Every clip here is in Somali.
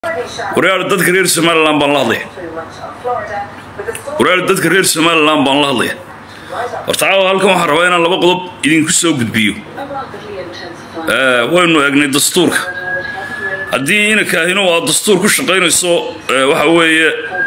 waraal dadka reer somalilan baan la hadlaya waraal dadka reer somalilan baan la hadlaya horta caawa halkan waxaan rabaa inaan laba qodob idinku soo gudbiyo waynu eegnay dastuurka haddii inankaahino aad dastuur ku shaqaynayso waxa weeye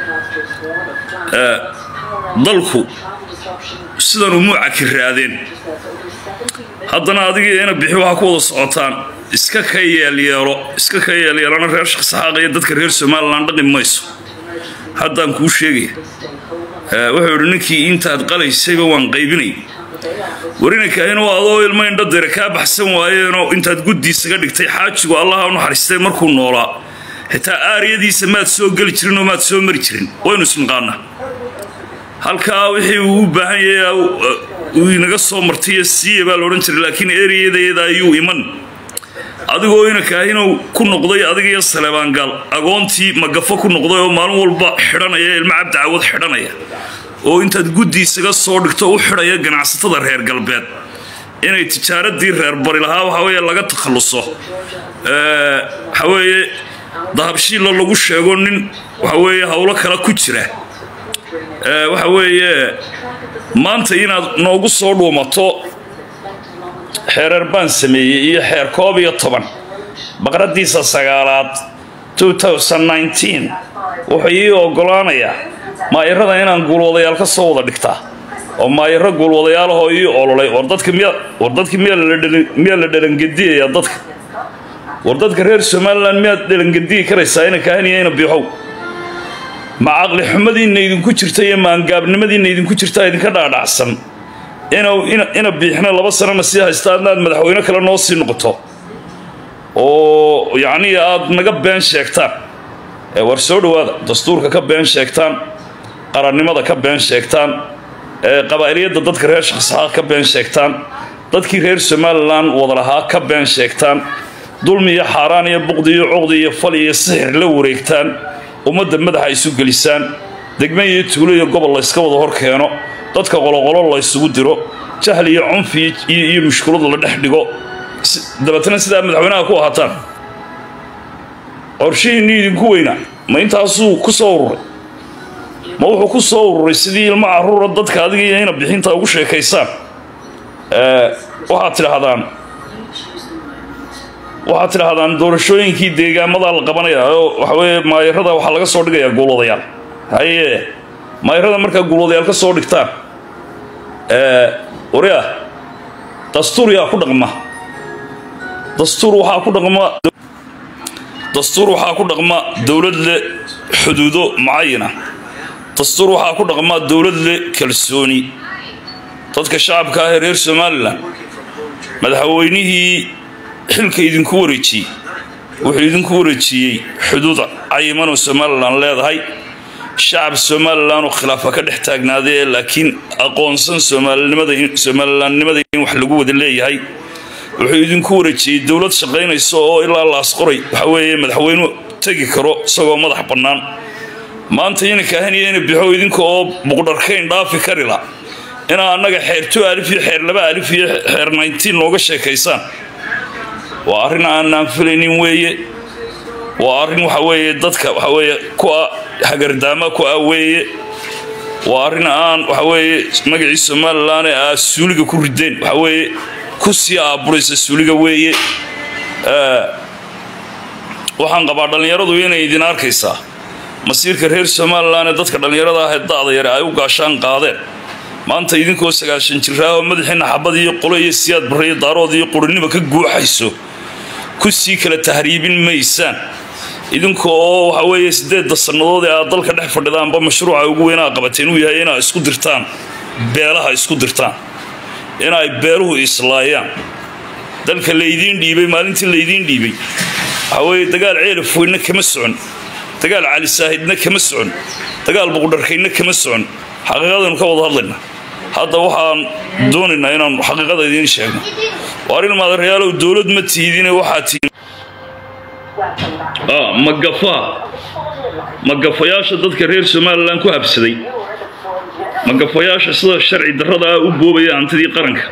dalku sidanuu mucaki raadeen haddana adigii ina bixi waxaa ku wada socotaan iska ka yeelyeelo iska ka yeelyeelana reer shaqsaxaaq iyo dadka reer somalilan dhaqi mayso haddaan kuu sheegaya wuxuu idhi ninkii intaad qalaysayba waan qaybinay warinankaahina waa adoo ilmo indhadire kaa baxsan waayeenoo intaad guddiisaga dhigtay xaajigu allaha u naxariistay markuu noolaa xitaa aariyadiisa maad soo geli jirin oo maad soo mari jirin waynu isnaqaanaa halkaa wixii uu u baahan yahay uu inaga soo martaiyo siiya baa la odhan jiray laakiin eriyadayada ayuu iman adigoo inankaahinow ku noqday adigiyo saleebaangaal agoontii magafo ku noqday oo maalin walba xidhanaya ilmo cabdi cawad xidhanaya oo intaad guddiisaga soo dhigto u xidhaya ganacsatada reer galbeed inay tijaaradii reer bari lahaa waxaa weeye laga takhalluso waxaa weeye dahabshiilla lagu sheego nin waxa weeye howlo kale ku jira waxa weeye maanta inaad noogu soo dhuumato xeereer baan sameeyey iyo xeer koob iyo toban baqradiisa sagaalaad wuxuu ii ogolaanayaa maayarada inaan guulwadayaal ka soo wada dhigtaa oo maayaro guulwadayaalahoo ii ololay war dadki miyaa la dhalangediyayaa dadka war dadka reer somalilan miyaad dhalangediyi karaysaa ina kaahaniya ina biixow ma caqli xumadiinna idinku jirta iyo maangaabnimadiinna idinku jirtaa idinka dhaadhacsan ina biixna laba sanana sii haysta adna aad madaxweyne kale noo sii noqoto oo yacnii aad naga been sheegtaan war soo dhowaada dastuurka ka been sheegtaan qarannimada ka been sheegtaan qabaa'iliyadda dadka reer shaqsaxaaq ka been sheegtaan dadkii reer somalilan wada lahaa ka been sheegtaan dulmi iyo xaaraan iyo buqdi iyo cuqdi iyo fal iyo sixir la wareegtaan ummadda madaxa isu gelisaan degme iyo tuulo iyo gobol layska wada hor keeno dadka qoloqolo laysugu diro jahli iyo cunfi iyo mushkulad la dhex dhigo dabeetna sidaa madaxweynaha ku ahaataan qorshihiinni idinku weynaa ma intaasuu ku soo ururay ma wuxuu ku soo ururay sidii ilmo caruura dadka adiga iyo ina bixinta ugu sheekaysaan waxaad tidhaahdaan waxaad tidhaahdaan doorashooyinkii deegaamadaa la qabanaya oo waxaweye maayarada waxaa laga soo dhigayaa guulwadayaal haye maayarada markaa guulwadayaal ka soo dhigtaan warya dastuur yaa ku dhaqma dastuur waxaa ku dhaqma dastuur waxaa ku dhaqma dowlad leh xuduudo mucayana dastuur waxaa ku dhaqma dowlad leh kalsooni dadka shacabka ah ee reer somalilan madaxweynihii xilka idinku wareejiyey wuxuu idinku wareejiyey xuduud cayiman oo somalilan leedahay shacab somalilan oo khilaafa ka dhex taagnaadee laakiin aqoonsan somalilanimada in wax lagu wada leeyahay wuxuu idinku wareejiyey dowlad shaqaynaysa oo ilaa laas qoray waxa weeye madaxweynu tegi karo isagoo madax bannaan maanta inankahaniyo ina bixo idinka oo buqdharkayn dhaafi karila inaa annaga xeer two alif iyo xeer laba alif iyo xeer nineteen nooga sheekaysaan waa arrin aanaan filaynin weeye waa arrin waxa weeye dadka waxa weeye kua hagardaama ku ah weeye waa arrin aan waxa weeye magacii somalilan ee aa suuliga ku rideen waxa weeye ku sii aaburaysa suuliga weeye waxaan qabaa dhallinyaradu inay idin arkaysaa masiirka reer somalilan ee dadka dhallinyarada ah ee da'da yare ay u gaashaan qaadeen maanta idinkoo sagaashan jiraahoo madaxiina xabad iyo qolo iyo siyaad barre iyo daarood iyo qurinima ka guuxayso ku sii kala tahriibin maysaan idinka oo waxa weeye siddeedda sannadood ee aad dalka dhex fadhidaanba mashruuca ugu weynaa qabateen uu yahay inaa isku dirtaan beelaha isku dirtaan inay beeluhu islaayaan dalka laydiin dhiibay maalintii laydiin dhiibay waxa weeye dagaal ceelafweynna kama socon dagaal cali saahidna kama socon dagaal buqdharkaynna kama socon xaqiiqadaynu ka wada hadlayna hadda waxaan doonaynaa inaan xaqiiqada idiin sheegno waa arrin maadareyaalow dowlad ma tihidine waxaa tihin magafaa magafayaasha dadka reer somalilan ku habsaday magafayaasha sida sharci darrada ah u boobaya hantidii qaranka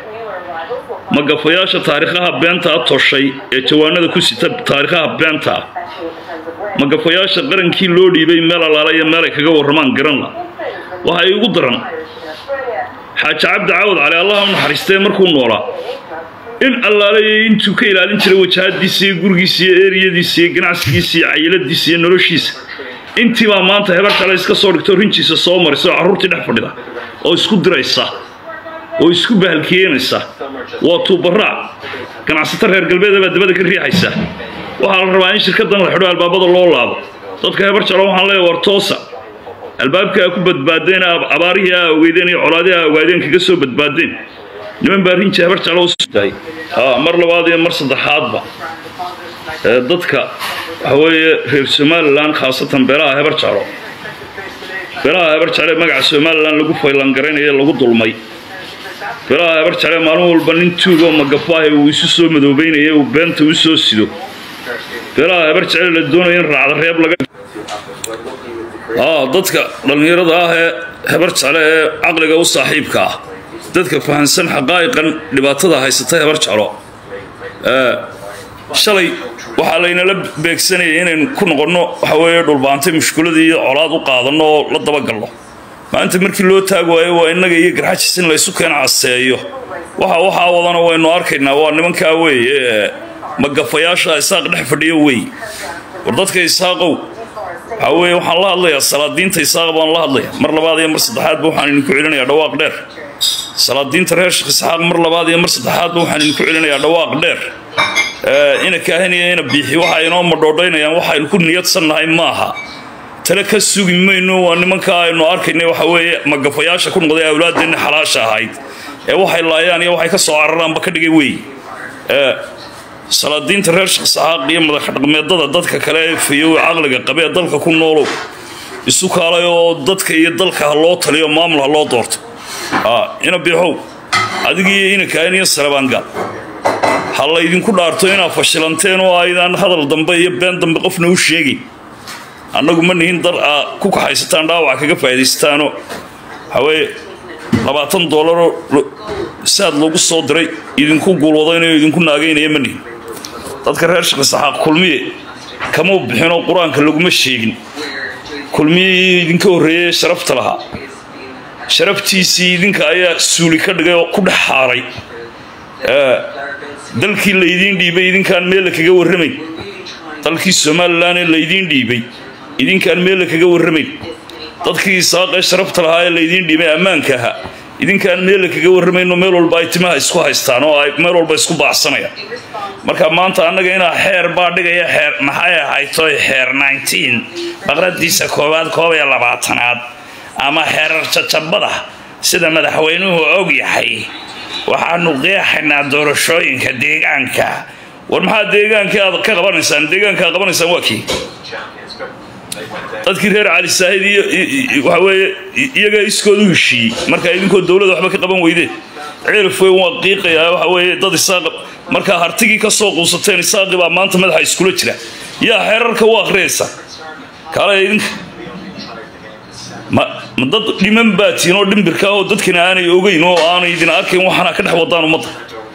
magafayaasha taariikhaha beentaa toshay ee jawaanada ku sita taariikhaha beentaa magafayaasha qarankii loo dhiibay meel allaala iyo meel ay kaga warramaan garan la waxa igu daran xaaji cabdi caawad cali allaha u naxariistee markuu noolaa in allaalayo intuu ka ilaalin jiray wajahadiisa iyo gurigiisa iyo eeriyadiisa iyo ganacsigiisa iyo cayiladiisa iyo noloshiisa intiibaa maanta hebar kale iska soo dhigto rinjiisa soo marisa oo carruurtii dhex fadhida oo isku diraysa oo isku bahalkiyeenaysa waa tuubaraac ganacsato reer galbeeda baa dabada ka riixaysa waxaa la rabaa in shirkadan la xidho albaabada loo laabo dadka hebar jalo waxaan leeyahay war toosa albaabka aa ku badbaadeen abaarihii aa ogeydeen iyo colaadihii aa ogaadeen kaga soo badbaadeen niman baa rinji hebar jalo mar labaad iyo mar saddexaadba dadka waxa weeye reer somalilan khaasatan beelaha hebar jalo beelaha hebar jale magaca somalilan lagu faylangaraynayo lagu dulmay beelaha hebar jale maalin walba nin tuugo magafaahe uu isu soo madoobeynaya uu beenta u soo sido beelaha hebar jale la doonayo in raacda reeb laga dadka dhallinyarada ah ee hebar jale ee caqliga u saaxiibka ah dadka fahansan xaqaa'iqan dhibaatada haysata hebar jalo shalay waxaa laynala beegsanayay inaynu ku noqonno waxa weeye dhulbaantay mushkuladii iyo colaad u qaadanno oo la dabagalno maanta markii loo taag waayo waa innaga iyo garxajis in laysu keena caseeyo waxa waxaa wadana waynu arkaynaa waa nimankaa weeye magafayaasha isaaq dhex fadhiyo wey war dadka isaaqow waxaa weeye waxaan la hadlayaa salaadiinta isaaq baan la hadlaya mar labaad iyo mar saddexaadba waxaan idinku celinayaa dhawaaq dheer salaadiinta reer sheekh isxaaq mar labaad iyo mar saddexaadba waxaan idinku celinayaa dhawaaq dheer ina kaahaniya ina biixi waxa inoo madhoodhaynayaan waxaynu ku niyadsannahay maaha tale ka sugi mayno waa nimankaa aynu arkaynay waxa weeye magafayaasha ku noqday awlaadeenna xalaasha ahayd ee waxay laayaan iyo waxay ka soo cararaanba ka dhigay wey salaadiinta reer sheekh isxaaq iyo madaxdhaqmeedada dadka kale ee fayow caqliga qabe ee dalka ku noolow isu kaalay oo dadka iyo dalka ha loo taliyo maamul ha loo doorto ina biixow adigiiyo ina kaahaniya sarabaangaal ha laydinku dhaarto inaad fashilanteen oo aydaan hadal dambe iyo been dambe qofna u sheegayn annagu ma nihin dar aa ku kaxaysataan dhaawaca kaga faa'iidaystaanoo hawee labaatan doolaroo saad loogu soo diray idinku guulwadaynayo idinku naagaynaya ma nihin dadka reer shaqasaxaaq kulmiye kamau bixinoo qur-aanka laguma sheegin kulmiyihii idinka horreeyey ee sharafta lahaa sharaftiisii idinka ayaa suuli ka dhigay oo ku dhex xaaray dalkii laydiin dhiibay idinkaan meella kaga warramayn dalkii somalilan ee laydiin dhiibay idinkaan meella kaga warramayn dadkii isaaqee sharafta lahaa ee laydiin dhiibay ammaanka ahaa idinkaan meella kaga warramayno meel walba ay timaha isku haystaan oo ay meel walba isku baacsanayaan marka maanta annaga inaa xeer baa dhigaya xeer maxay ahaytoy xeer nineteen baqradiisa koowaad koob iyo labaatanaad ama xeerar jajabada sida madaxweynuhu og yahay waxaanu qeexaynaa doorashooyinka deegaanka war maxaa deegaankii aad ka qabanaysaan deegaanka aad qabanaysaan waa kii dadkii reer cali saahid iyo waxa weeye iyagaa iskoodu heshiiyey marka idinkoo dowladda waxba ka qaban weydeen ceelaf weyn waa qiiqayaa waxa weeye dad isaaq markaa hartigii ka soo quusateen isaaqii baa maanta madaxa iskula jira yaa xeerarka u akhriyaysa kale idinka ma ma dad dhiman baa tihiin oo dhimbirka oo dadkana aanay ogeyn oo aanay idin arkayn waxaana ka dhex wadaan ummadda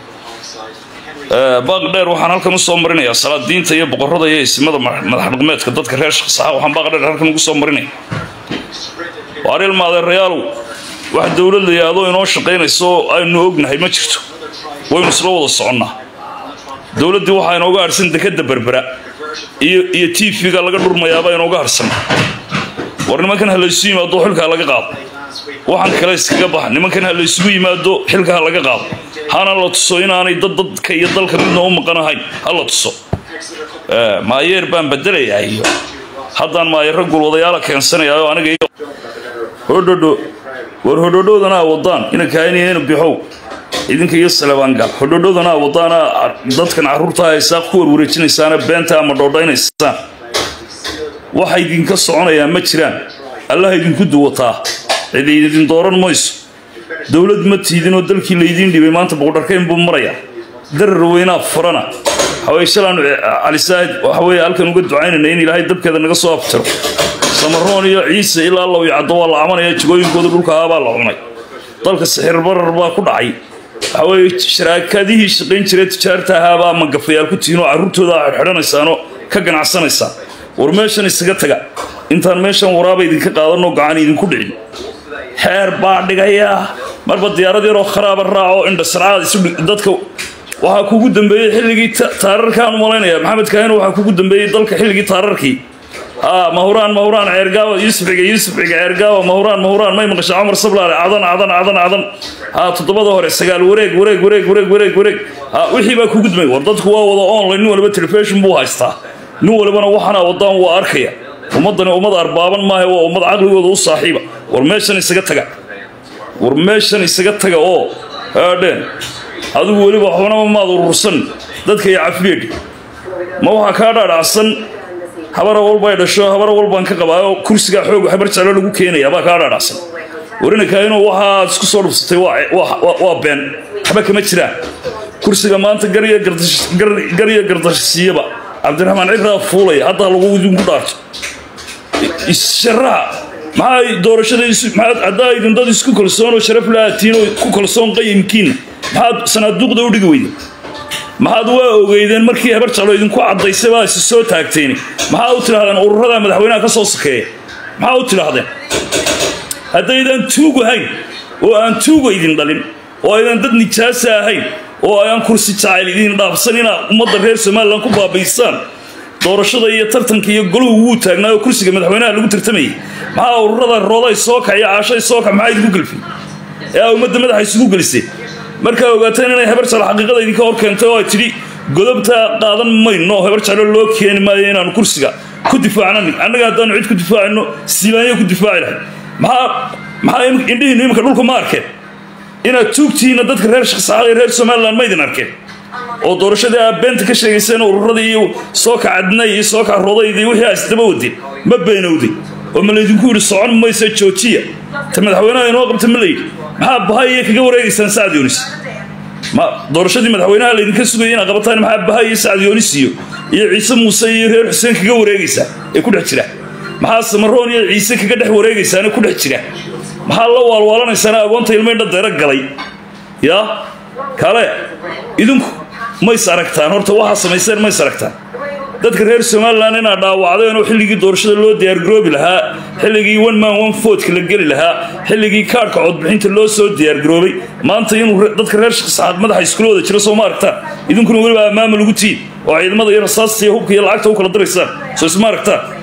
baaq dheer waxaan halkan usoo marinayaa salaadiinta iyo boqorada iyo isimada madaxdhaqmeedka dadka reer shaqsaha waxaan baaq dheer halkan ugu soo marinaya waar ilma adeerayaalow wax dowlad la yidhaahdo inoo shaqaynayso oo aynu ognahay ma jirto waynu isla wada soconnaa dowladdii waxaa inooga harsan dekadda berbera iyo iyo tv-ga laga dhurmayaaba inooga harsan war nimankan ha laysu yimaado xilka ha laga qaado waxaan kale iskaga baxa nimankan ha laysugu yimaado xilka ha laga qaado hana la tuso inaanay dad dadka iyo dalka midna u maqanahayn ha la tuso maayeer baan bedelayaa iyo haddaan maayaro gulwadayaala keensanayaayo aniga iyo hodhodho war hodhodhoodana wadaan ina kaaniyana bixow idinka iyo salabaangaal hodhodhoodana wadaana dadkan carruurta haysaa ku warwareejinaysaana beenta ama dhoodhaynaysaan waxa idinka soconayaa ma jiraan allah idinku duwataa cid idin dooran mayso dowlad ma tiidinoo dalkii laydiin dhibay maanta boqodharkayn buu marayaa darar weynaa furana haweyshalaan cali saahid waxa weeye halkan uga ducaynayna in ilaahay dabkeeda naga soo afjaro samaroon iyo ciise ilaa low iyo caddo waa la camanaya jigooyinkooda dhulka ahabaa la cunay dalka sixir barar baa ku dhacay waxa weeye sharaakadihii shaqayn jiray tijaarta ahaabaa magafayaal ku tihiin oo carruurtooda xidhanaysaan oo ka ganacsanaysaan war meeshan isaga taga intaan meeshan waraaba idinka qaadanoo gacan idinku dhicin xeer baa dhigayaa marba diyaarad yaroo kharaaba raaco indhasarcaad isu dadka waxaa kugu dambeeyey xilligii taararkaan u malaynaya maxamed kaahina waxaa kugu dambeeyey dalka xilligii taararkii mahuraan mahuraan ceergaawa yuusufciga yuusufciga ceergaawa mahuraan mahuraan may maqasha cumar sablaale cadan cadan cadan cadan ha toddobada hore sagaal wareeg wareeg wareeg wareeg wareeg wareeg ha wixii baa kugu dambeeyey war dadku waa wada online nin walba telefishon buu haystaa nin walbana waxana wadaan waa arkaya ummadani ummad arbaaban maaha waa ummad caqligooda u saaxiiba war meeshan isaga taga war meeshan isaga taga oo haadheen adigu weliba waxbanaba maad urursan dadka iyo cafiyedhi ma waxaa kaa dhaadhacsan habara walbay dhasho habara walbaan ka qabaayo kursigaa xoog habar jeclo lagu keenaya baa kaa dhaadhacsan warinakaino waxaad isku soo dhubsatay waa been waxba kama jiraan kursiga maanta garyo gardashsiiyaba cabdiraxmaan ciraa fuulaya haddaa lagu idinku dhaarto isharaha maxaa doorashada haddaa idin dad isku kalsoon oo sharaf lahaatiin oo ku kalsoon qayimkiinna maxaad sanaaduuqda u dhigi weyda maxaad waa ogeydeen markii habar jeclo idinku caddaysay baa isi soo taagteen maxaa u tidhahdeen ururada madaxweynaha ka soo sakeeya maxaa u tidhaahdeen haddaydan tuug ahayn oo aan tuuga idin dhalin oo aydan dad nijaasa ahayn oo ayaan kursi jacayl idin dhaafsan inaad ummadda reer somalilan ku baabaysaan doorashada iyo tartanka iyo goluhu wuu taagnaa oo kursiga madaxweynaha lagu tartamayay maxaa ururada rooday soo kac iyo caashay soo kac maxaa idinku gelfay ee aa ummadda madaxa isugu gelisay markaa ogaateen inay habar jeclo xaqiiqada idinka hor keentay oo ay tidhi godobtaa qaadan mayno habar jeclo loo keeni maayo inaanu kursiga ku difaacnan annaga haddaanu cid ku difaacino siibaanyo ku difaaci lahay maxaa maxaa indhihiinu iminka dhulka ma arkeen inaad tuugtihiinna dadka reer shaqsaxaaq iyo reer somalilan ma idin arkeen oo doorashadii aa beenta ka sheegayseen ururadii iyo sooka cadnay iyo sooka rodaydii wixii aa isdaba wadeen ma beenowday oo ma laydinku yidhi socon maysa joojiya ta madaxweynaha inoo qabta ma layidhi maxaa bahaiyo kaga wareegaysaan sacad yoonis ma doorashadii madaxweynaha laydinka sugaya inaad qabataan maxaa bahaiyo sacad yoonis iyo iyo ciise muuse iyo reer xuseen kaga wareegaysaa ee ku dhex jira maxaa samaroon iyo ciise kaga dhex wareegaysaane ku dhex jira maxaa la waalwaalanaysaana agoonta ilmaydha deero galay yaa kale idinku mays aragtaan horta waxaa samayseen mays aragtaan dadka reer somalilan inaad dhaawacdeen oo xilligii doorashada loo diyaargaroobi lahaa xilligii one man one foodka la geli lahaa xilligii kaadhka codbixinta loo soo diyaargaroobay maanta inuu dadka reer shaqsaxaad madaxa iskula wada jiro soo ma aragtaan idinkuna weliba ammaama lagu tiid oo ciidamada iyo rasaasta iyo hubka iyo lacagta u kala diraysaan soo isma aragtaan